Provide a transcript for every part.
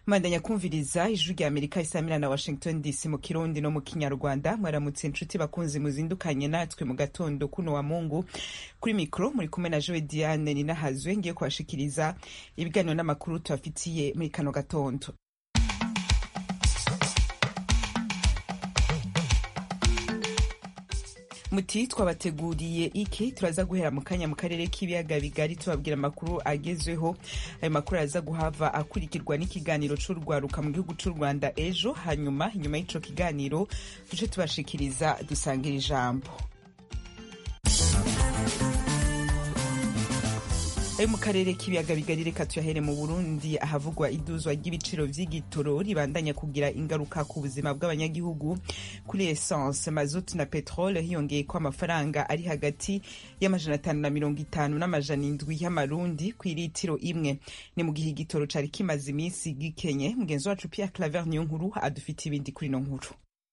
Mandanya kumviriza ijwi rya Amerika isamira na Washington DC mu Kirundi no mu Kinyarwanda mwaramutse inshuti bakunzi muzindukanye natwe mu gatondo kuno wa Mungu kuri mikro muri kumwe na Joe Diane ninahazwe ngiye kubashikiriza ibiganiro n'amakuru tubafitiye muri kano gatondo muti twabateguriye iki turaza guhera mu kanya mu karere k'ibiyaga bigari tubabwira amakuru agezweho ayo makuru araza guhava akurikirwa n'ikiganiro c'urwaruka mu gihugu c'u rwanda ejo hanyuma inyuma y'ico kiganiro duce tubashikiriza dusangira ijambo ayo mu karere k'ibiyaga bigari reka tuyahere mu burundi ahavugwa iduzwa ry'ibiciro vy'igitoro ribandanya kugira ingaruka ku buzima bw'abanyagihugu kuri essence mazutu na petrole hiyongeye ko amafaranga ari hagati y'amajana atanu na mirongo itanu n'amajana indwi y'amarundi ku iritiro imwe ni mu gihe igitoro cari kimaze iminsi gikenye mugenzi wacu pierre claver niyo nkuru adufite ibindi kuri ino nkuru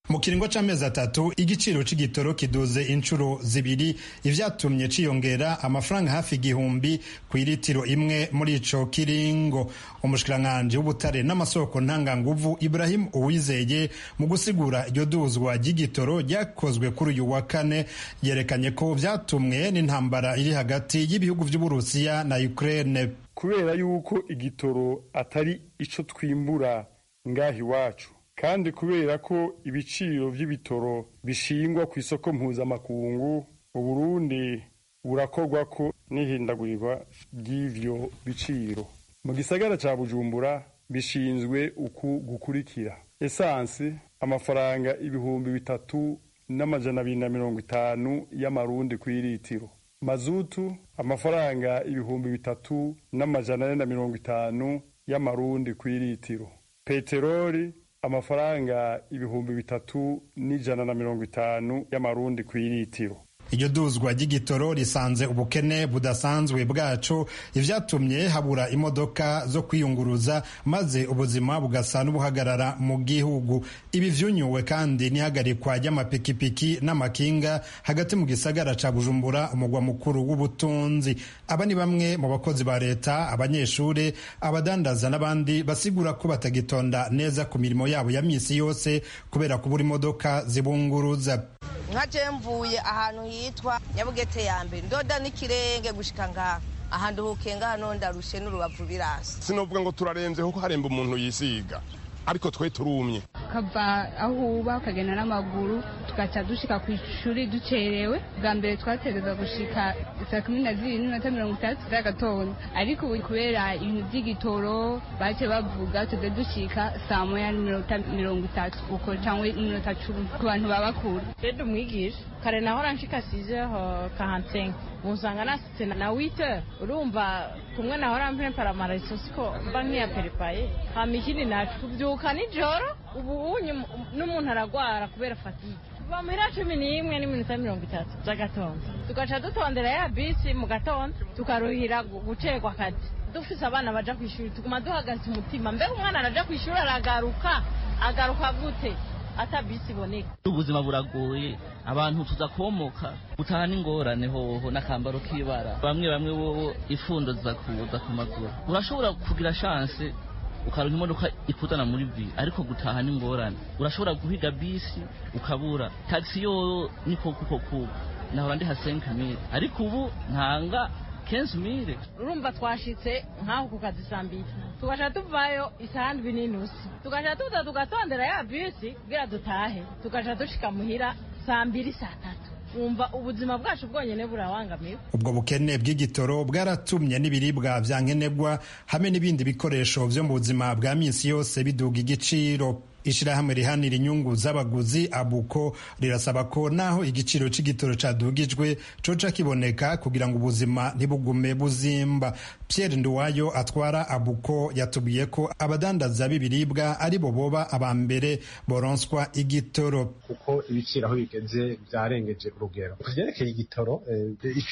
mu kiringo c'amezi atatu igiciro c'igitoro kiduze inshuro zibiri ivyatumye ciyongera amafaranga hafi igihumbi ku iritiro imwe muri ico kiringo umushikiranganji w'ubutare n'amasoko ntanganguvu ibrahim uwizeye mu gusigura iryo duzwa ry'igitoro ryakozwe kuri uyu wa kane yerekanye ko vyatumwe n'intambara iri hagati y'ibihugu vy'uburusiya na ukraine kubera yuko igitoro atari ico twimbura ngaha iwacu kandi kubera ko ibiciro by'ibitoro bishingwa ku isoko mpuzamakungu uburundi burakorwa ko n'ihindagurirwa ry'ivyo biciro mu gisagara ca bujumbura bishinzwe uku gukurikira esansi amafaranga ibihumbi bitatu n'amajana abiri na mirongo itanu y'amarundi kw'iritiro mazutu amafaranga ibihumbi bitatu n'amajana ane na mirongo itanu y'amarundi kw'iritiro peteroli amafaranga ibihumbi bitatu n'ijana na mirongo itanu y'amarundi ku iritiro iryo duzwa ry'igitoro risanze ubukene budasanzwe bwacu ivyatumye habura imodoka zo kwiyunguruza maze ubuzima bugasa n'ubuhagarara mu gihugu ibi vyunyuwe kandi n'ihagarikwa ry'amapikipiki n'amakinga hagati mu gisagara ca bujumbura umugwa mukuru w'ubutunzi aba ni bamwe mu bakozi ba leta abanyeshure abadandaza n'abandi basigura ko batagitonda neza ku mirimo yabo ya misi yose kubera kubura imodoka zibunguruza nka mvuye ahantu hitwa nyabugete ya mbere ndoda n'ikirenge gushika ngaha ahantu hukenga hano ndarushe n'urubavu birasa sinovuga ngo turarenze kuko haremba umuntu yisiga ariko twe turumye kava aho uba ukagenda n'amaguru tugaca dushika ku ishuri ducerewe bwa mbere twategereza gushika saa kumi na zibiri n'iminota mirongo itandatu z'agatondo ariko ubu kubera ibintu by'igitoro bace bavuga tuze dushika saa moya n'iminota mirongo itatu uko cyangwa iminota cumi ku bantu baba kure rero umwigisha kare naho ranshika size kahansenga musanga nasitse na wite urumva kumwe naho rampere paramaraso siko mba nk'iyaperipaye hama ikindi nacu tubyuka nijoro ubu unye n'umuntu aragwara kubera fatike bamira cumi n'imwe n'iminota mirongo itatu z'agatondo tugaca dutondera ya bisi mu gatondo tukaruhira gucegwa akazi dufise abana baja ku ishuri tuguma duhagaze umutima mbega umwana araja ku ishuri aragaruka agaruka gute ata bisi iboneka ubuzima buragoye abantu tuza komoka gutaha n'ingorane hoho n'akambaro k'ibara bamwe bamwe wowe ifundo zizakuza ku maguru urashobora kugira shanse ukaronka imodoka ikuzana muri vi ariko gutaha n'ingorane urashobora guhiga bisi ukabura tagisi yo niko kuko kuko nahora ndi hasenka mire ariko ubu ntanga kenshi mire urumva twashitse nk'aho ku kazi saa mbiri tugaca tuvayo isaha ndwi n'inusu tugaca tuza tugatondera ya bisi kugira dutahe tugaca dushika muhira saa mbiri saa tatu wumva ubuzima bwacu bwonyine burawangamiwe ubwo bukene bw'igitoro bwaratumye n'ibiribwa bya nkenegwa hamwe n'ibindi bikoresho byo mu buzima bwa minsi yose biduga igiciro ishirahamwe rihanira inyungu z'abaguzi abuko rirasaba ko naho igiciro c'igitoro cadugijwe coca kiboneka kugira ngo ubuzima ntibugume buzimba pierre nduwayo atwara abuko yatubwiye ko abadandaza b'ibiribwa ari bo boba aba mbere boronswa igitoro kuko ibiciro aho bigeze byarengeje urugero ku vyerekeye igitoro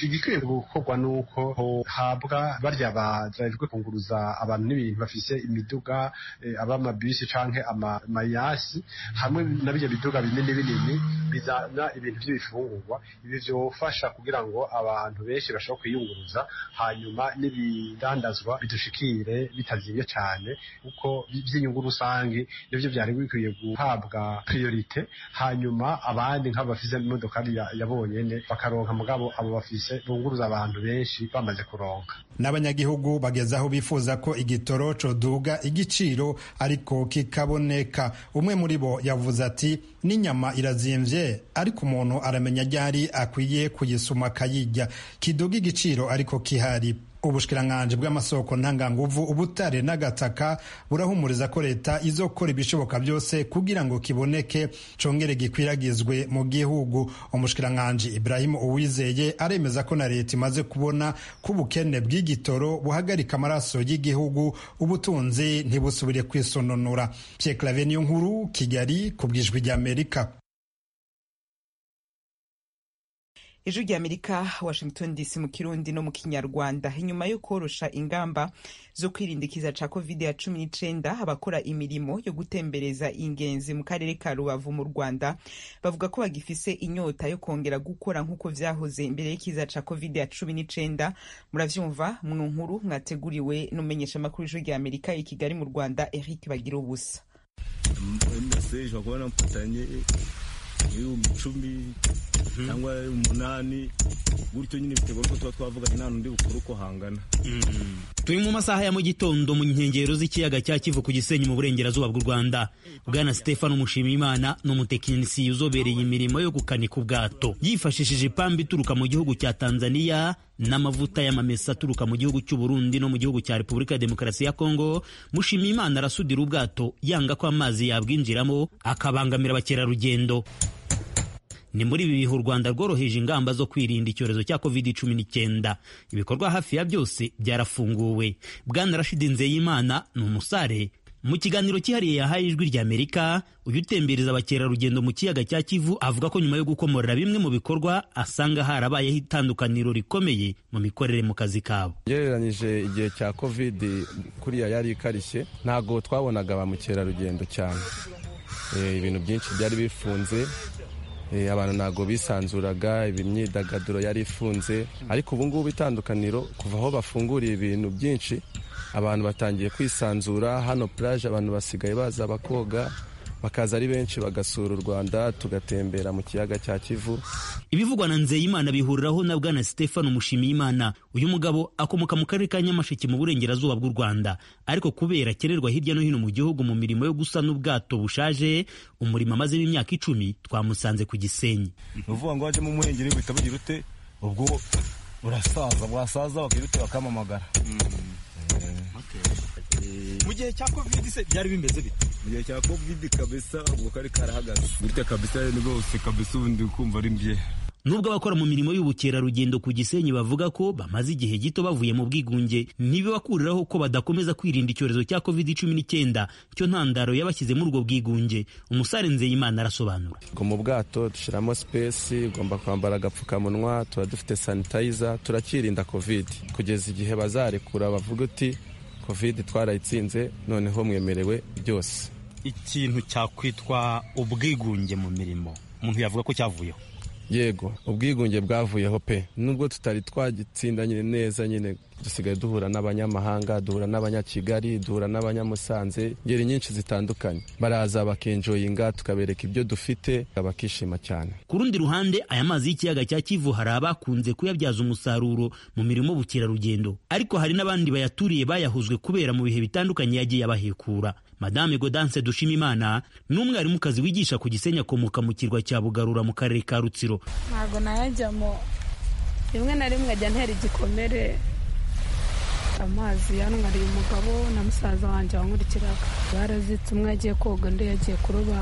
igikwiye gukorwa nuko habwa barya bajejwe kunguruza abantu n'ibintu bafise imiduga abamabisi canke ama amanyasi hamwe na bijya biduga binini binini bizana ibintu by'ibifungurwa ibi byofasha kugira ngo abantu benshi bashobore kwiyunguruza hanyuma n'ibidandazwa bidushikire bitazimye cyane kuko by'inyungu rusange nibyo byari bikwiye guhabwa priorite hanyuma abandi nk'abafise imodoka yabonyene bakaronka mugabo abo bafise bunguruza abantu benshi bamaze kuronka n'abanyagihugu bageze aho bifuza ko igitoro coduga igiciro ariko kikaboneka umwe muri bo yavuze ati n'inyama irazimvye ariko umuntu aramenya ryari akwiye kuyisuma akayirya kiduga igiciro ariko kihari ubushikiranganji bw'amasoko ntanganguvu ubutare n'agataka burahumuriza ko leta izokora ibishoboka byose kugira ngo kiboneke congere gikwiragizwe mu gihugu umushikiranganji Ibrahim Uwizeye aremeza ko na leta imaze kubona ko ubukene bw'igitoro buhagarika amaraso y'igihugu ubutunzi ntibusubire kwisononora Pierre Claver niyo nkuru Kigali ku bwijwi rya Amerika ejo ry'amerika washington dc mu kirundi no mu kinyarwanda inyuma yo korosha ingamba zo kwirindikiza ca covid ya cumi n'icenda abakora imirimo yo gutembereza ingenzi mu karere ka rubavu mu rwanda bavuga ko bagifise inyota yo kongera gukora nk'uko vyahoze imbere y'ikiza ca covid ya cumi n'icenda muravyumva mu nkuru mwateguriwe n'umumenyeshamakuru ejo ry'amerika i kigali mu rwanda eric bagira ubusa ibihumbi icumi cyangwa umunani gutyo nyine biterwa n'uko tuba twavuganye nta n'undi bukuru uko hangana turi mu masaha ya mu gitondo mu nkengero z'ikiyaga cya kivu ku gisenyi mu burengerazuba bw'u rwanda bwana stefano mushimiyimana ni umutekinisiye uzobereye imirimo yo gukanika ubwato yifashishije ipamba ituruka mu gihugu cya tanzaniya n'amavuta y'amamesa aturuka mu gihugu cy'u Burundi no mu gihugu cya Repubulika ya Demokarasi ya Kongo mushima imana arasudira ubwato yanga ko amazi yabwinjiramo akabangamira abakerarugendo ni muri ibi bihe u Rwanda rworoheje ingamba zo kwirinda icyorezo cya covid cumi n'icyenda ibikorwa hafi ya byose byarafunguwe bwana Rashidi Nzeyimana ni umusare mu kiganiro cyihariye yahaye ijwi ry'amerika uyu utembereza abakerarugendo mu kiyaga cya kivu avuga ko nyuma yo gukomorera bimwe mu bikorwa asanga harabayeho itandukaniro rikomeye mu mikorere mu kazi kabo ugereranyije igihe cya kovidi kuriya yari ikarishye ntabwo twabonaga ba mukerarugendo cyane ibintu byinshi byari bifunze abantu ntabwo bisanzuraga imyidagaduro yari ifunze ariko ubu ngubu itandukaniro kuva aho bafunguriye ibintu byinshi abantu batangiye kwisanzura hano plage abantu basigaye baza bakoga bakaza ari benshi bagasura u Rwanda tugatembera mu kiyaga cya Kivu ibivugwa na Nzeyimana bihuriraho na bwana Stefano Mushimiyimana uyu mugabo akomoka mu karere ka Nyamasheke mu burengerazuba bw'u Rwanda ariko kubera akererwa hirya no hino mu gihugu mu mirimo yo gusana ubwato bushaje umurimo amazemo imyaka icumi twamusanze ku Gisenyi uvuga ngo wajemo umuhengeri uhita bugira ute ubwo urasaza bwasaza bakirute bakamamagara mu gihe cya covid se byari bimeze bite mu gihe cya covid kabisa ubwo kari karahagaze gutya kabisa ni rwose kabisa ubundi ukumva ari mbye nubwo abakora mu mirimo y'ubukerarugendo ku Gisenyi bavuga ko bamaze igihe gito bavuye mu bwigunge ntibibakuriraho ko badakomeza kwirinda icyorezo cya covid cumi n'icyenda cyo ntandaro yabashyize muri ubwo bwigunge umusare nzeyimana arasobanura ngo mu bwato dushyiramo sipesi ugomba kwambara agapfukamunwa tuba dufite sanitayiza turakirinda covid kugeza igihe bazarekura bavuga uti covid twarayitsinze noneho mwemerewe byose ikintu cyakwitwa ubwigunge mu mirimo umuntu yavuga ko cyavuyeho yego ubwigunge bwavuyeho pe nubwo tutari twagitsinda nyine neza nyine dusigaye duhura n'abanyamahanga duhura n'abanyakigali duhura n'abanyamusanze ngeri nyinshi zitandukanye baraza bakenjoyinga tukabereka ibyo dufite bakishima cyane ku rundi ruhande aya mazi y'ikiyaga cya kivu hari abakunze kuyabyaza umusaruro mu mirimo ubukerarugendo ariko hari n'abandi bayaturiye bayahuzwe kubera mu bihe bitandukanye yagiye abahekura madame godance dushimimana ni umwarimukazi wigisha ku gisenya akomoka mu kirwa cya bugarura mu karere ka rutsiro ntabwo nayajyamo rimwe na rimwe ajya ntera igikomere amazi yanwariye umugabo na musaza wanjye wankurikiraga barazitse umwe yagiye koga undi yagiye kuroba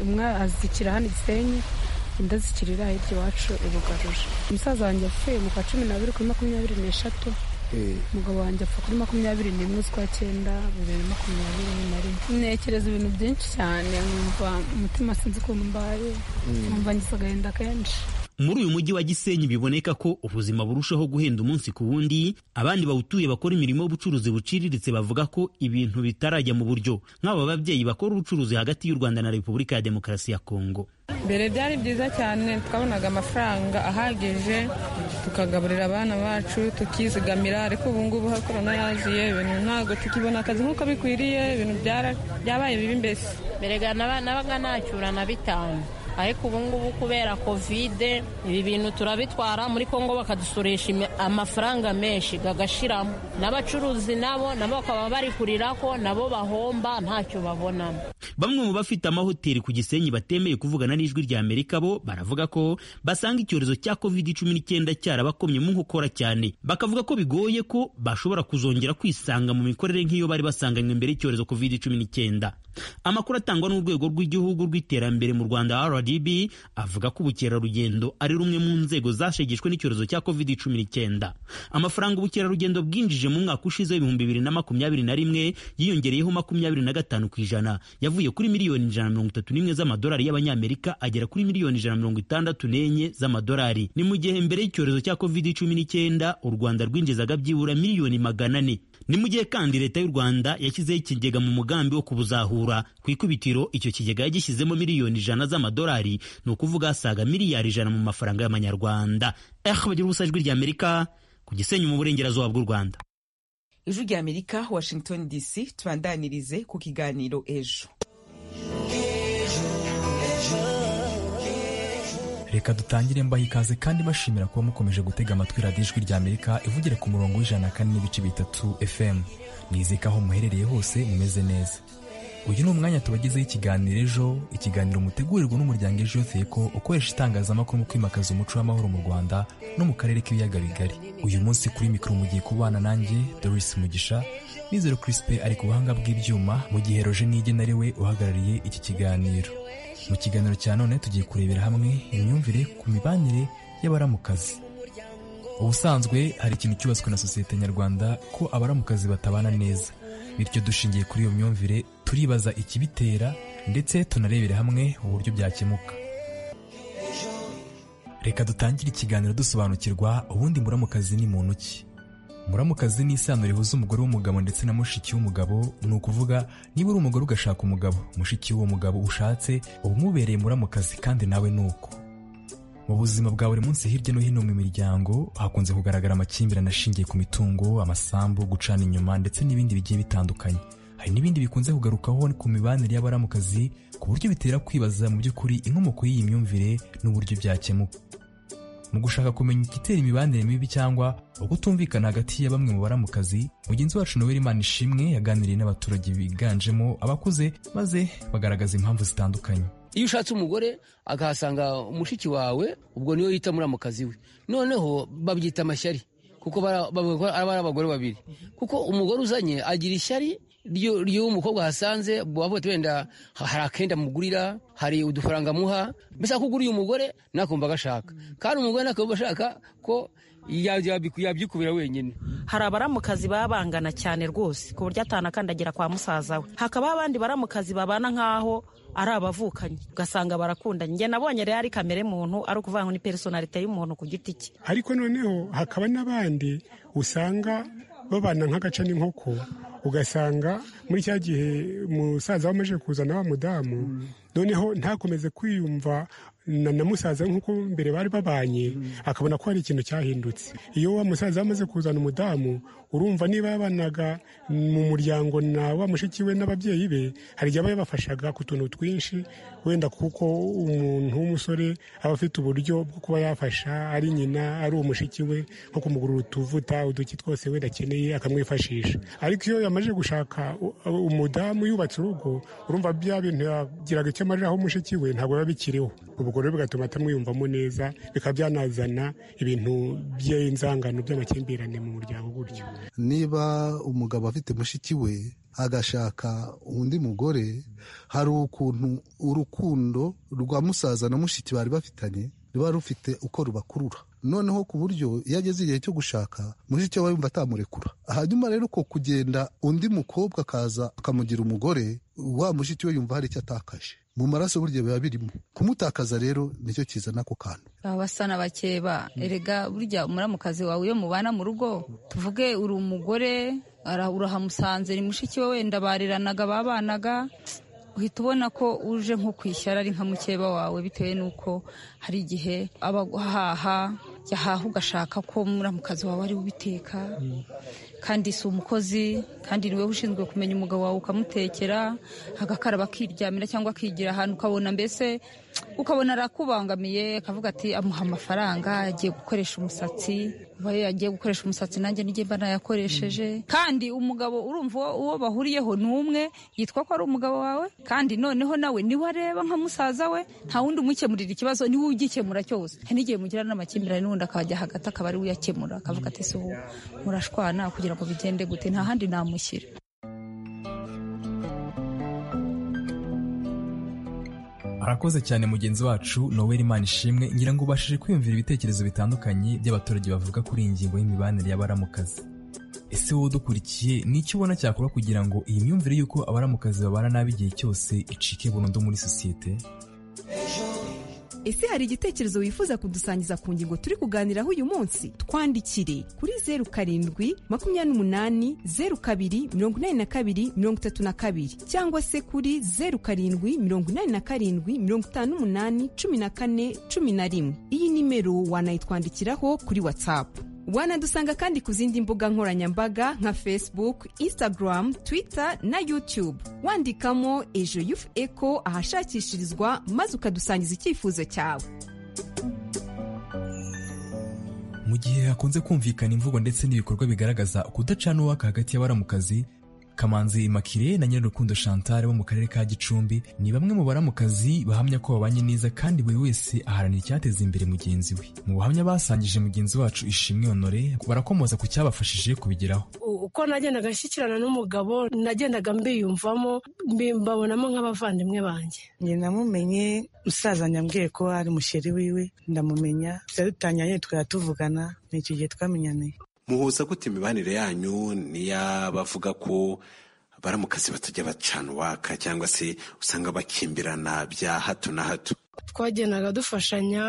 umwe azikira hano igisenyi undi azikirira hirya iwacu ibugaruje umusaza wanjye apfuye mu kwa cumi n'abiri kuri makumyabiri n'eshatu umugabo wanjye apfa kuri makumyabiri n'imwe z'ukwa cyenda bibiri makumyabiri na rimwe ntekereza ibintu byinshi cyane nkumva umutima sinzi ukuntu mbaye nkumva ngize agahinda kenshi muri uyu mujyi wa gisenyi biboneka ko ubuzima burushaho guhenda umunsi ku wundi abandi bawutuye bakora imirimo y'ubucuruzi buciriritse bavuga ko ibintu bitarajya mu buryo nk'aba babyeyi bakora ubucuruzi hagati y'u rwanda na repubulika ya demokarasi ya kongo mbere byari byiza cyane twabonaga amafaranga ahagije tukagaburira abana bacu tukizigamira ariko ubu ngubu hakorana yaziye ibintu ntabwo tukibona akazi nk'uko bikwiriye ibintu byabaye bibi mbese mbere nabaga nacyura na bitanu ariko ubu ngubu kubera kovide ibi bintu turabitwara muri kongo bakadusoresha amafaranga menshi agashiramo n'abacuruzi nabo nabo bakaba bari kurira ko nabo bahomba ntacyo babonamo bamwe mu bafite amahoteli ku gisenyi batemeye kuvugana n'ijwi rya amerika bo baravuga ko basanga icyorezo cya covid cumi n'icyenda cyarabakomyemo nkokora cyane bakavuga ko bigoye ko bashobora kuzongera kwisanga mu mikorere nk'iyo bari basanganywe mbere y'icyorezo covid cumi n'icyenda amakuru atangwa n'urwego rw'igihugu rw'iterambere mu rwanda rdb avuga ko ubukerarugendo ari rumwe mu nzego zashegeshwe n'icyorezo cya covid cumi n'icyenda amafaranga ubukerarugendo bwinjije mu mwaka ushize w'ibihumbi bibiri na makumyabiri na rimwe yiyongereyeho makumyabiri na gatanu ku ijana yavuye kuri miliyoni ijana na mirongo itatu n'imwe z'amadolari y'abanyamerika agera kuri miliyoni ijana na mirongo itandatu n'enye z'amadolari ni mu gihe mbere y'icyorezo cya covid cumi n'icyenda u rwanda rwinjizaga byibura miliyoni magana ane ni mu gihe kandi leta y'u rwanda yashyizeho ikigega mu mugambi wo kubuzahura ku ikubitiro icyo kigega yagishyizemo miliyoni ijana z'amadolari ni ukuvuga asaga miliyari ijana mu mafaranga y'amanyarwanda ehe bagira ubusa ijwi ry'amerika ku gisenyi mu burengerazuba bw'u rwanda ijwi ry'amerika washington dc tubandanirize ku kiganiro ejo reka dutangire mbaha ikaze kandi bashimira kuba mukomeje gutega amatwi radiyo ijwi rya amerika ivugira ku murongo w'ijana kane n'ibice bitatu fm nizeka aho muherereye hose mumeze neza uyu ni umwanya tubagezeho ikiganiro ejo ikiganiro mutegurirwa n'umuryango ejo yoteko ukoresha itangazamakuru mu kwimakaza umuco w'amahoro mu rwanda no mu karere k'ibiyaga bigari uyu munsi kuri mikoro mugiye kubana nanjye doris mugisha nizero crispe ari ku buhanga bw'ibyuma mu gihe roje n'igena ari we uhagarariye iki kiganiro mu kiganiro cya none tugiye kurebera hamwe imyumvire ku mibanire y'abaramukazi ubusanzwe hari ikintu cyubatswe na sosiyete nyarwanda ko abaramukazi batabana neza bityo dushingiye kuri iyo myumvire turibaza ikibitera ndetse tunarebere hamwe uburyo byakemuka reka dutangire ikiganiro dusobanukirwa ubundi muramukazi ni muntu ki muramukazi ni isano rihuza umugore w'umugabo ndetse na mushiki w'umugabo ni ukuvuga niba uri umugore ugashaka umugabo mushiki w'uwo mugabo ushatse uba umubereye muramukazi kandi nawe ni uko mu buzima bwa buri munsi hirya no hino mu miryango hakunze kugaragara amakimbirane ashingiye ku mitungo amasambu gucana inyuma ndetse n'ibindi bigiye bitandukanye hari n'ibindi bikunze kugarukaho ku mibanire y'abaramukazi ku buryo bitera kwibaza mu by'ukuri inkomoko y'iyi myumvire n'uburyo byakemuka mu gushaka kumenya igitera imibanire mibi cyangwa ukutumvikana hagati ya bamwe mu baramukazi mugenzi wacu noweli imana ishimwe yaganiriye n'abaturage biganjemo abakuze maze bagaragaza impamvu zitandukanye iyo ushatse umugore akahasanga umushiki wawe ubwo niyo yita muramukazi we noneho babyita amashyari kuko bavuga ko ari abagore babiri kuko umugore uzanye agira ishyari ry'uwo mukobwa hasanze bavuga ati wenda hari akenda mugurira hari udufaranga amuha mbese akuguriye umugore nakumva agashaka kandi umugore nakumva ashaka ko yabyikubira wenyine hari abaramukazi baba bangana cyane rwose ku buryo atanakandagira kwa musaza we hakabaho abandi baramukazi babana nk'aho ari abavukanyi ugasanga barakundanye njye nabonye rero ari kamere muntu ari ukuvuga ngo ni personalite y'umuntu ku giti cye ariko noneho hakaba n'abandi usanga babana nk'agaca n'inkoko ugasanga muri cya gihe umusaza wamaze kuzana wa mudamu noneho ntakomeze kwiyumva na musaza nk'uko mbere bari babanye akabona ko hari ikintu cyahindutse iyo wa musaza amaze kuzana umudamu urumva niba yabanaga mu muryango na wa mushiki we n'ababyeyi be hari igihe aba yabafashaga ku tuntu twinshi wenda kuko umuntu w'umusore aba afite uburyo bwo kuba yafasha ari nyina ari uwo mushiki we nko kumugurira utuvuta uduki twose wenda akeneye akamwifashisha ariko iyo yamaze gushaka umudamu yubatse urugo urumva bya bintu yagiraga icyo amariraho umushiki we ntabwo biba bikiriho ubwo rero bigatuma atamwiyumvamo neza bikaba byanazana ibintu by'inzangano by'amakimbirane mu muryango gutyo niba umugabo afite mushiki we agashaka undi mugore hari ukuntu urukundo rwa musaza na mushiki bari bafitanye ruba rufite uko rubakurura noneho ku buryo iyo ageze igihe cyo gushaka mushiki we yumva atamurekura hanyuma rero ko kugenda undi mukobwa akaza akamugira umugore wa mushiki we yumva hari icyo atakaje mu maraso burya biba birimo kumutakaza rero nicyo kizana ako kantu abasana bakeba erega burya umuramukazi wawe iyo mubana mu rugo tuvuge uri umugore ara- urahamusanze ni mushiki we wenda bariranaga babanaga uhita ubona ko uje nko ku ishyara ari nka mukeba wawe bitewe n'uko hari igihe aba ahaha yahaha ugashaka ko umuramukazi wawe ari we ubiteka kandi si umukozi kandi ni wowe ushinzwe kumenya umugabo wawe ukamutekera agakaraba akiryamira cyangwa akigira ahantu ukabona mbese ukabona arakubangamiye akavuga ati amuha amafaranga agiye gukoresha umusatsi uba agiye gukoresha umusatsi nanjye nijye mba nayakoresheje kandi umugabo urumva uwo- uwo bahuriyeho ni umwe yitwa ko ari umugabo wawe kandi noneho nawe niwe areba nka musaza we nta wundi umukemurira ikibazo niwe ugikemura cyose hari n'igihe mugirana n'amakimbirane n'undi akajya hagati akaba ari we uyakemura akavuga ati si ubu murashwana kugira ngo bigende gute nta handi namushyira arakoze cyane mugenzi wacu noweli imana ishimwe ngira ngo ubashije kwiyumvira ibitekerezo bitandukanye by'abaturage bavuga kuri iyi ngingo y'imibanire y'abaramukazi ese wowe udukurikiye ni iki ubona cyakorwa kugira ngo iyi myumvire y'uko abaramukazi babana nabi igihe cyose icike burundu muri sosiyete ese hari igitekerezo wifuza kudusangiza ku ngingo turi kuganiraho uyu munsi twandikire kuri zeru karindwi makumyabiri n'umunani zeru kabiri mirongo inani na kabiri mirongo itatu na kabiri cyangwa se kuri zeru karindwi mirongo inani na karindwi mirongo itanu n'umunani cumi na kane cumi na rimwe iyi nimero wanayitwandikiraho kuri watsapu wanadusanga kandi ku zindi mbuga nkoranyambaga nka facebook instagram twitter na youtube wandikamo ejo yufu eco ahashakishirizwa maze ukadusangiza icyifuzo cyawe mu gihe hakunze kumvikana imvugo ndetse n'ibikorwa bigaragaza ukudacana uwaka hagati y'abaramukazi kamanzi makire na nyirarukundo chantal bo mu karere ka gicumbi ni bamwe mu baramukazi bahamya ko babanye neza kandi buri wese aharanira icyateza imbere mugenzi we mu buhamya basangije mugenzi wacu ishimwe honore barakomoza ku cyabafashije kubigeraho uko nagendaga nshyikirana n'umugabo nagendaga mbiyumvamo mbi- mbabonamo nk'abavandimwe banjye njye namumenye musaza nyambwiye ko ari umusheri wiwe ndamumenya tuba dutangiranye tukaba tuvugana ni icyo gihe twamenyaniye muhuza gute imibanire yanyu n'iy'abavuga ko baramukazi batajya bacana uwaka cyangwa se usanga bakimbirana bya hato na hato twagendaga dufashanya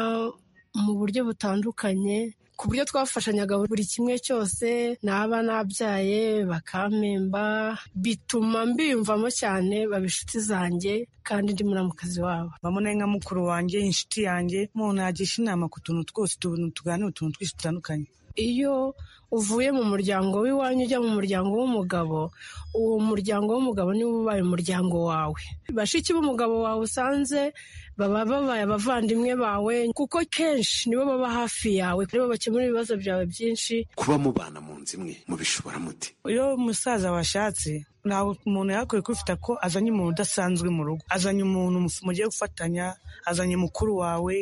mu buryo butandukanye ku buryo twafashanyaga buri kimwe cyose naba nabyaye bakampemba bituma mbiyumvamo cyane baba inshuti zanjye kandi ndi muramukazi wabo mbamona nka mukuru wanjye inshuti yanjye umuntu yagisha inama ku tuntu twose utuntu tuganira utuntu twinshi dutandukanye iyo uvuye mu muryango w'iwanyu ujya mu muryango w'umugabo uwo muryango w'umugabo niwo ubaye umuryango wawe bashiki b'umugabo wawe usanze baba babaye abavandimwe bawe kuko kenshi nibo baba hafi yawe nibo bakemura ibibazo byawe byinshi kuba mubana mu nzu imwe mubishobora mute iyo umusaza washatse ntabwo umuntu yakwiye kwifita ko azanye umuntu udasanzwe mu rugo azanye umuntu mu- mugiye gufatanya azanye mukuru wawe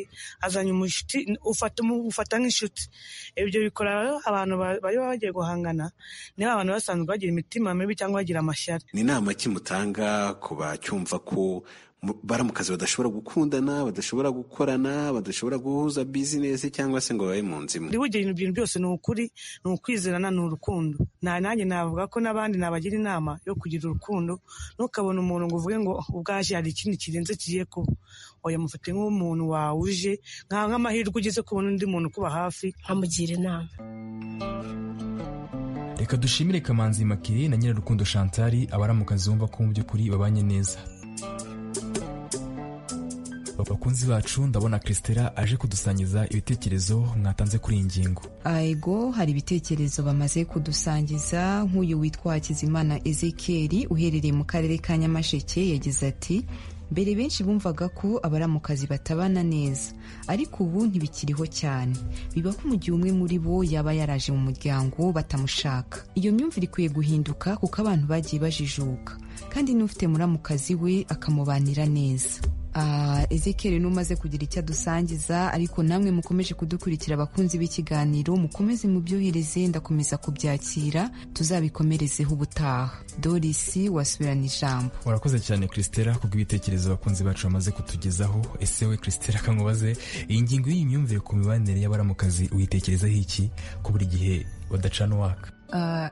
azanye umushuti ufata umu- ufata nk'inshuti ibyo bikora rero abantu ba- baba bagiye guhangana niba abantu basanzwe bagira imitima mibi cyangwa bagira amashyari ni inama ki mutanga ku bacyumva ko mu- baramukazi badashobora gukundana badashobora gukorana badashobora guhuza bizinesi cyangwa se ngo babe mu nzu imwe ndi bugira ibintu bintu byose ni ukuri ni ukwizerana ni urukundo nta nanjye navuga ko n'abandi nabagira inama yo kugira urukundo ntukabona umuntu ngo uvuge ngo ubwaje hari ikindi kirenze kigiye kuba oya mufate nk'umuntu wawe uje nka- nk'amahirwe ugeze kubona undi muntu ukuba hafi nkamugira inama reka dushimire kamanzi makire na nyirarukundo chantal abaramukazi bumva ko mu by'ukuri babanye neza bakunzi bacu ndabona christela aje kudusangiza ibitekerezo mwatanze kuri iyi ngingo ego hari ibitekerezo bamaze kudusangiza nk'uyu witwa hakizimana ezekeri uherereye mu karere ka nyamasheke yagize ati mbere benshi bumvaga ko abaramukazi batabana neza ariko ubu ntibikiriho cyane biba ko mu gihe umwe muri bo yaba yaraje mu muryango batamushaka iyo myumvire ikwiye guhinduka kuko abantu bagiye bajijuka kandi n'ufite muramukazi we akamubanira neza ezekeri n'umaze kugira icyo adusangiza ariko namwe mukomeje kudukurikira abakunzi b'ikiganiro mukomeze mubyohereze ndakomeza kubyakira tuzabikomerezeho ubutaha dorisi wasubirana ijambo urakoze cyane christella kubw'ibitekerezo abakunzi bacu bamaze kutugezaho ese we christella kamubaze iyi ngingo y'iyi myumvire ku mibanire y'abaramukazi uyitekerezaho iki ko buri gihe badacana uwaka Ah,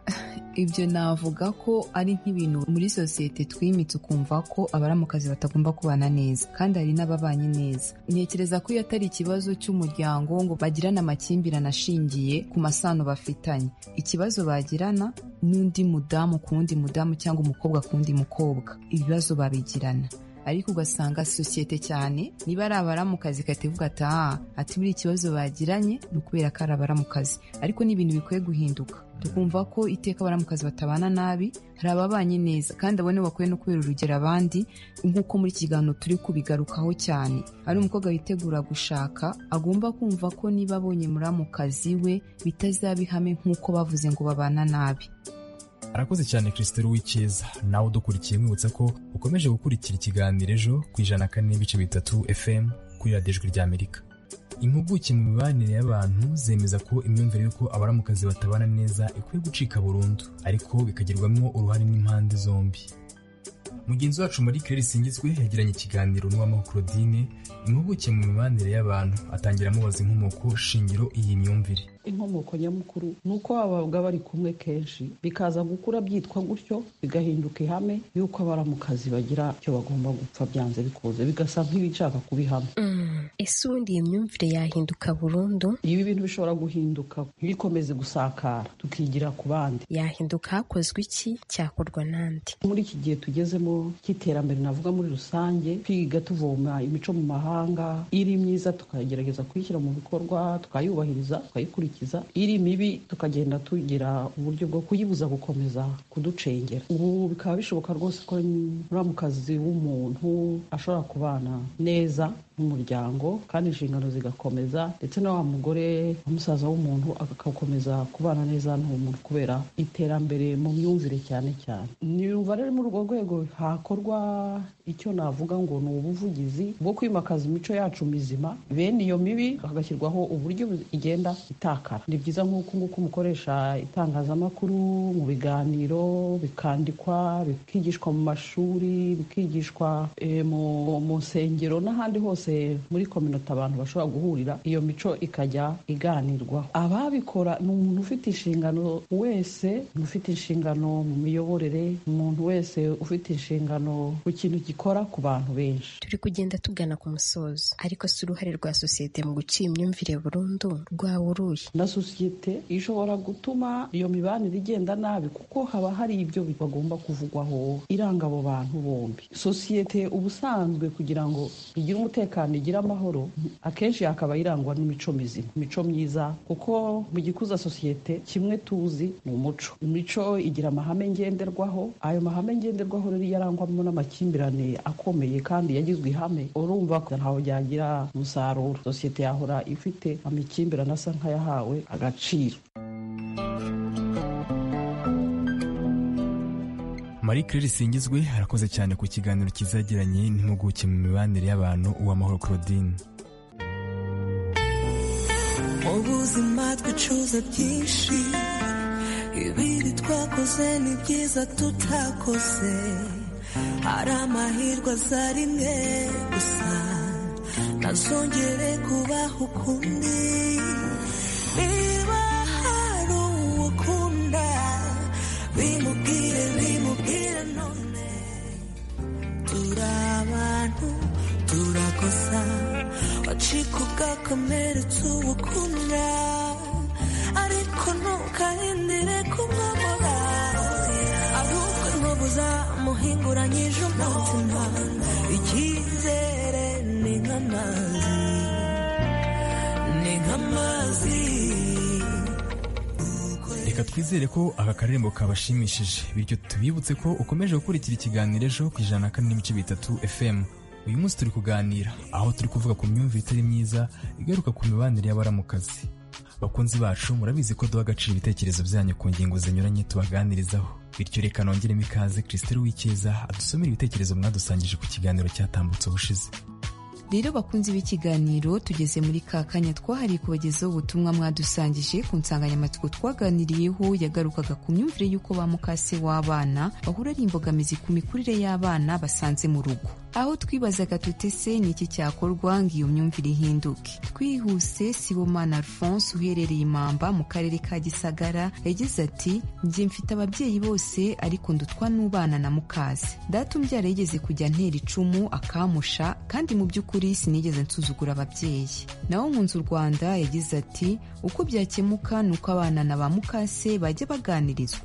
ibyo navuga ko ari nk'ibintu muri sosiyete twimitse ukumva ko abaramukazi batagomba kubana neza kandi hari n'ababanye neza ntekereza ko iyo atari ikibazo cy'umuryango ngo bagirane amakimbirane ashingiye ku masano bafitanye ikibazo bagirana n'undi mudamu ku wundi mudamu cyangwa umukobwa ku wundi mukobwa ibibazo babigirana ariko ugasanga sosiyete cyane niba ari abaramukazi igahita ivuga ati aha ati buriya ikibazo bagiranye ni ukubera ko ari abaramukazi ariko ni ibintu bikwiye guhinduka tukumva ko iteka abaramukazi batabana nabi hari ababanye neza kandi abo nibo bakwiye no kubera urugero abandi nk'uko muri iki kiganiro turi kubigarukaho cyane ari umukobwa witegura gushaka agomba kumva ko niba abonye muramukazi we bitazaba ihame nk'uko bavuze ngo babana nabi arakoze cyane christelle w'ikiza nawe udukurikiye mwibutsa ko ukomeje gukurikira ikiganiro ejo ku ijana na kane n'ibice bitatu fm kuri radiyo ijwi rya amerika impuguke mu mibanire y'abantu zemeza ko imyumvire y'uko abaramukazi batabana neza ikwiye gucika burundu ariko bikagirwamo uruhare n'impande zombi mugenzi wacu muri claire singizwe yagiranye ikiganiro n'uwamahoro claudine impuguke mu mibanire y'abantu atangira amubaza inkomoko shingiro iyi myumvire inkomoko nyamukuru ni uko babaga bari kumwe kenshi bikaza gukura byitwa gutyo bigahinduka ihame y'uko abaramukazi bagira icyo bagomba gupfa byanze bikunze bigasa nk'ibishaka kubihama ese ubundi iyo myumvire yahinduka burundu ibi bintu bishobora guhinduka ntibikomeze gusakara tukigira ku bandi yahinduka hakozwe iki cyakorwa n'andi muri iki gihe tugezemo cy'iterambere navuga muri rusange twiga tuvoma imico mu mahanga iri myiza tukagerageza kuyishyira mu bikorwa tukayubahiriza tukayikurikiza iri mibi tukagenda tugira uburyo bwo kuyibuza gukomeza kuducengera ubu bikaba bishoboka rwose ko muramukazi w'umuntu ashobora kubana neza n'umuryango kandi inshingano zigakomeza ndetse na wa mugore wa musaza w'umuntu agakomeza kubana neza n'uwo muntu kubera iterambere mu myumvire cyane cyane niyumva rero muri urwo rwego hakorwa icyo navuga ngo ni ubuvugizi bwo kwimakaza imico yacu mizima bene iyo mibi hagashyirwaho uburyo igenda itaka ni byiza nk'uko nguko umukoresha itangazamakuru mu biganiro bikandikwa bikigishwa mu mashuri bikigishwa mu nsengero n'ahandi hose muri kominota abantu bashobora guhurira iyo mico ikajya iganirwaho ababikora ni umuntu ufite inshingano wese ufite inshingano mu miyoborere umuntu wese ufite inshingano ku kintu gikora ku bantu benshi turi kugenda tugana ku musozo ariko si uruhare rwa sosiyete mu guca imyumvire burundu rwaburuye na sosiyete ishobora gutuma iyo mibanire igenda nabi kuko haba hari ibyo bagomba kuvugwaho iranga abo bantu bombi sosiyete ubusanzwe kugira ngo igire umutekano igire amahoro akenshi hakaba irangwa n'imico mizima imico myiza kuko mu gikuza sosiyete kimwe tuzi ni umuco imico igira amahame ngenderwaho ayo mahame ngenderwaho rero iyo arangwamo n'amakimbirane akomeye kandi yagizwe ihame urumva ko ntaho byagira umusaruro sosiyete yahora ifite amakimbirane asa nk'ayaha yahawe agaciro marie claire singizwe arakoze cyane ku kiganiro kizagiranye n'impuguke mu mibanire y'abantu uwamahoro claudine mu buzima twicuza byinshi ibiri twakoze ni byiza tutakoze hari amahirwe aza rimwe gusa ntazongere kubaho ukundi niba hari uwo ukunda bimubwire bimubwire none turi abantu turakosa wacika ugakomeretsa uwo ukunda ariko ntukahindire kumwamora ahubwo nkubuza muhinguranyije umutima icyizere ni nk'amazi ni nk'amazi reka twizere ko aka karembo kabashimishije bityo tubibutse ko ukomeje gukurikira ikiganiro ejo ku ijana na kane n'ibice bitatu fm uyu munsi turi kuganira aho turi kuvuga ku myumvire itari myiza igaruka ku mibanire y'abaramukazi bakunzi bacu murabizi ko duha agaciro ibitekerezo byanyu ku ngingo zinyuranye tubaganirizaho bityo reka nongeremo ikaze christelle w'icyeza adusomera ibitekerezo mwadusangije ku kiganiro cyatambutse ubushize rero bakunzi b'ikiganiro tugeze muri ka kanya twahariye kubagezaho ubutumwa mwadusangije ku nsanganyamatsiko twaganiriyeho yagarukaga ku myumvire y'uko ba mukase w'abana bahura ari imbogamizi ku mikurire y'abana basanze mu rugo aho twibazaga tutese ni iki cyakorwa ngo iyo myumvire ihinduke twihuse sibomana alphonse uherereye imamba mu karere ka gisagara yagize ati njye mfite ababyeyi bose ariko ndutwa n'ubana na mukaze data umbyara yigeze kujya antera icumu akamusha kandi mu by'ukuri by'ukuri sinigeze nsuzugura ababyeyi naho nkunze u rwanda yagize ati uko byakemuka ni uko abana na ba mukase bajya baganirizwa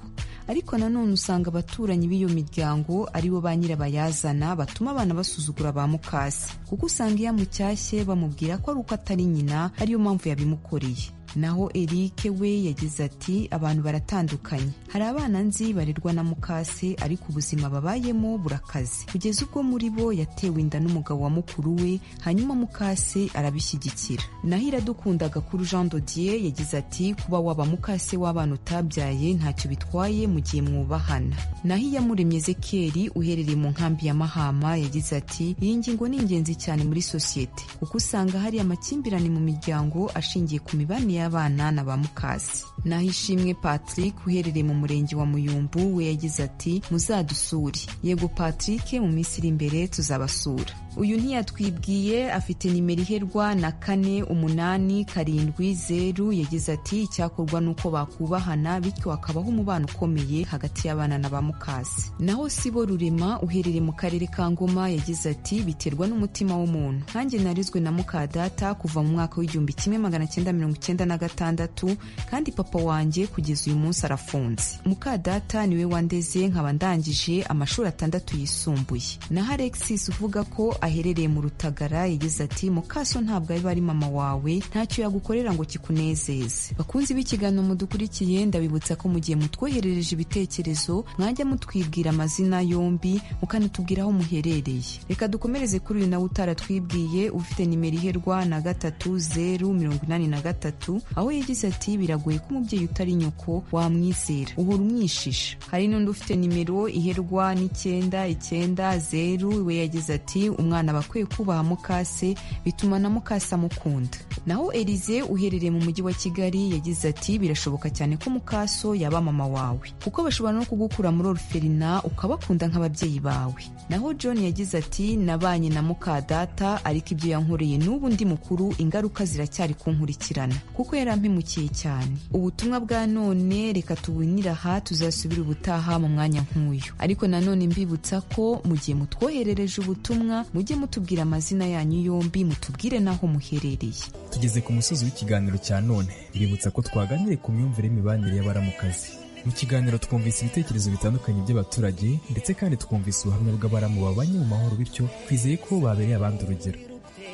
ariko nanone usanga abaturanyi b'iyo miryango aribo ba nyirabayazana batuma abana basuzugura ba mukase kuko usanga iyo amushyashye bamubwira ko ari uko atari nyina ariyo mpamvu yabimukoreye naho erike we yagize ati abantu baratandukanye hari abana nzi barerwa na mukase ariko ubuzima babayemo burakaze kugeza ubwo muri bo yatewe inda n'umugabo wa mukuru we hanyuma mukase arabishyigikira naho iradukundaga kuri jean dodier yagize ati kuba waba mukase w'abana utabyaye ntacyo bitwaye mu gihe mwubahana naho iyamuremye zekeri uherereye mu nkambi ya mahama yagize ati iyi ngingo ni ingenzi cyane muri sosiyete kuko usanga hari amakimbirane mu miryango ashingiye ku mibanire y'abana na ba mukasi naho ishimwe patrick uherereye mu murenge wa muyumbu we yagize ati muzadusure yego patrick mu minsi iri imbere tuzabasura uyu ntiyatwibwiye afite nimero iherwa na kane umunani karindwi zeru yagize ati icyakorwa ni uko bakubahana bityo hakabaho umubano ukomeye hagati y'abana na ba mukasi naho sibo rurema uherereye mu karere ka ngoma yagize ati biterwa n'umutima w'umuntu nkanjye narizwe na mukadata kuva mu mwaka w'igihumbi kimwe magana cyenda mirongo icyenda na gatandatu kandi papa wanjye kugeza uyu munsi arafunze mukadata niwe wandeze nkaba ndangije amashuri atandatu yisumbuye naho alexis uvuga ko aherereye mu rutagara yagize ati mukaso ntabwo aba ari mama wawe ntacyo yagukorera ngo kikunezeze bakunzi b'ikiganiro mudukurikiye ndabibutsa ko mu gihe mutwoherereje ibitekerezo mwajya mutwibwira amazina yombi mukanatubwira aho muherereye reka dukomereze kuri uyu nawe utaratwibwiye ufite nimero iherwa na gatatu zeru mirongo inani na gatatu aho yagize ati biragoye ko umubyeyi utari nyoko wamwizera uhora umwishisha hari n'undi ufite nimero iherwa n'icyenda icyenda zeru we yagize ati umwana aba akwiye kubaha mukase bituma na mukase amukunda naho erize uherereye mu mujyi wa kigali yagize ati birashoboka cyane ko mukaso yaba mama wawe kuko bashobora no kugukura muri oruferina ukabakunda nk'ababyeyi bawe naho john yagize ati nabanye na mukadata ariko ibyo yankoreye n'ubu ndi mukuru ingaruka ziracyari kunkurikirana kuko yarampimukiye cyane ubutumwa bwa none reka tubunire aha tuzasubire ubutaha mu mwanya nk'uyu ariko nanone mbibutsa ko mu gihe mutwoherereje ubutumwa mujye mutubwira amazina yanyu yombi mutubwire n'aho muherereye tugeze ku musozi w'ikiganiro cya none ributsa ko twaganiriye ku myumvire y'imibanire y'abaramukazi mu kiganiro twumvise ibitekerezo bitandukanye by'abaturage ndetse kandi twumvise ubuhamya bw'abaramu babanye mu mahoro bityo twizeye ko babereye abandi urugero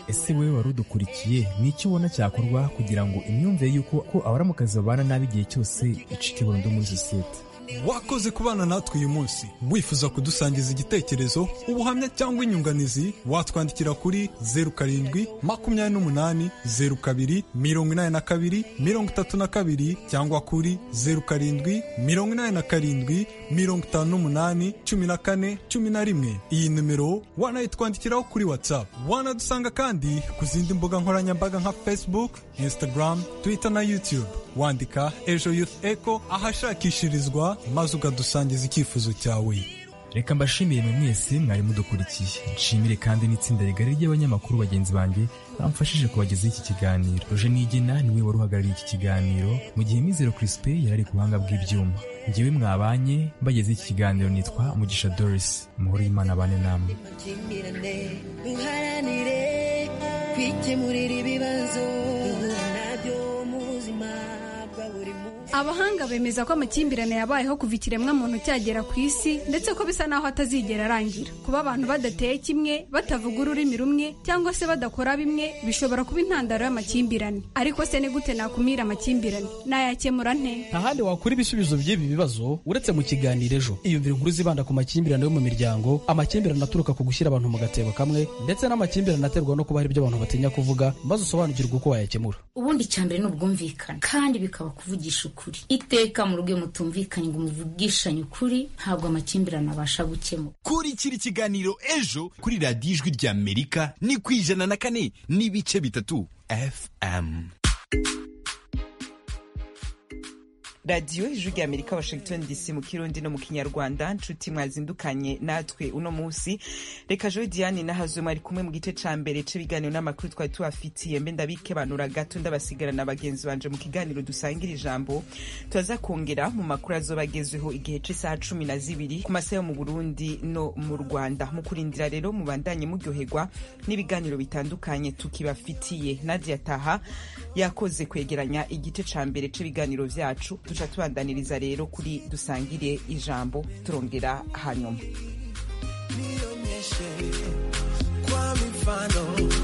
ese wowe wari udukurikiye ni icyo ubona cyakorwa kugira ngo imyumvire y'uko ko abaramukazi babana nabi igihe cyose icike burundu muri sosiyete wakoze kubana natwe uyu munsi wifuza kudusangiza igitekerezo ubuhamya cyangwa inyunganizi watwandikira kuri zeru karindwi makumyabiri n'umunani zeru kabiri mirongo inani na kabiri mirongo itatu na kabiri cyangwa kuri zeru karindwi mirongo inani na karindwi mirongo itanu n'umunani cumi na kane cumi na rimwe iyi nimero wanayitwandikiraho kuri whatsapp wanadusanga kandi ku zindi mbuga nkoranyambaga nka facebook instagram twitter na youtube wandika ejo youth eco ahashakishirizwa maze ukadusangiza icyifuzo cyawe reka mbashimire mwe mwese mwari mudukurikiye nshimire kandi n'itsinda rigari ry'abanyamakuru bagenzi banjye bamfashije kubagezaho iki kiganiro roje nigena niwe wari uhagarariye iki kiganiro mu gihe mizero crispin yari ari ku buhanga bw'ibyuma ngewe mwabanye mbageze iki kiganiro nitwa mugisha doris muhore y'imana abane namwe kwikemurira ibibazo abahanga bemeza ko amakimbirane yabayeho kuva ikiremwa muntu cyagera ku isi ndetse ko bisa n'aho atazigera arangira kuba abantu badateye kimwe batavuga ururimi rumwe cyangwa se badakora bimwe bishobora kuba intandaro y'amakimbirane ariko se ni gute nakumira amakimbirane nayakemura nte ntahandi wakura ibisubizo by'ibi bibazo uretse mu kiganiro ejo iyumvira inkuru zibanda ku makimbirane yo mu miryango amakimbirane aturuka ku gushyira abantu mu gatebo kamwe ndetse n'amakimbirane aterwa no kuba hari ibyo abantu batinya kuvuga maze usobanukirwe uko wayakemura ubundi icya mbere ni ubwumvikane kandi bikaba kuvugisha ukuri ukuri iteka mu rugo iyo mutumvikanye ngo muvugishanye ukuri ntabwo amakimbirane abasha gukemura kurikira ikiganiro ejo kuri radiyo ijwi rya amerika ni ku ijana na kane n'ibice bitatu fm radiyo ijwi rya amerika washington dc mu kirundi no mu kinyarwanda nshuti mwazindukanye natwe uno munsi reka joe diane na hazumu ari kumwe mu gice ca mbere c'ibiganiro n'amakuru twari tubafitiye mbe ndabikenura gato ndabasigarana bagenzi banje mu kiganiro dusangira ijambo turaza kongera mu makuru azobagezweho igihe c'isaha cumi na zibiri ku masaha yo mu burundi no mu rwanda mu kurindira rero mubandanye muryoherwa n'ibiganiro bitandukanye tukibafitiye nadia taha yakoze kwegeranya igice ca mbere c'ibiganiro vyacu tuca tubandaniriza rero kuri dusangire ijambo turongera hanyuma Nionyeshe kwa mifano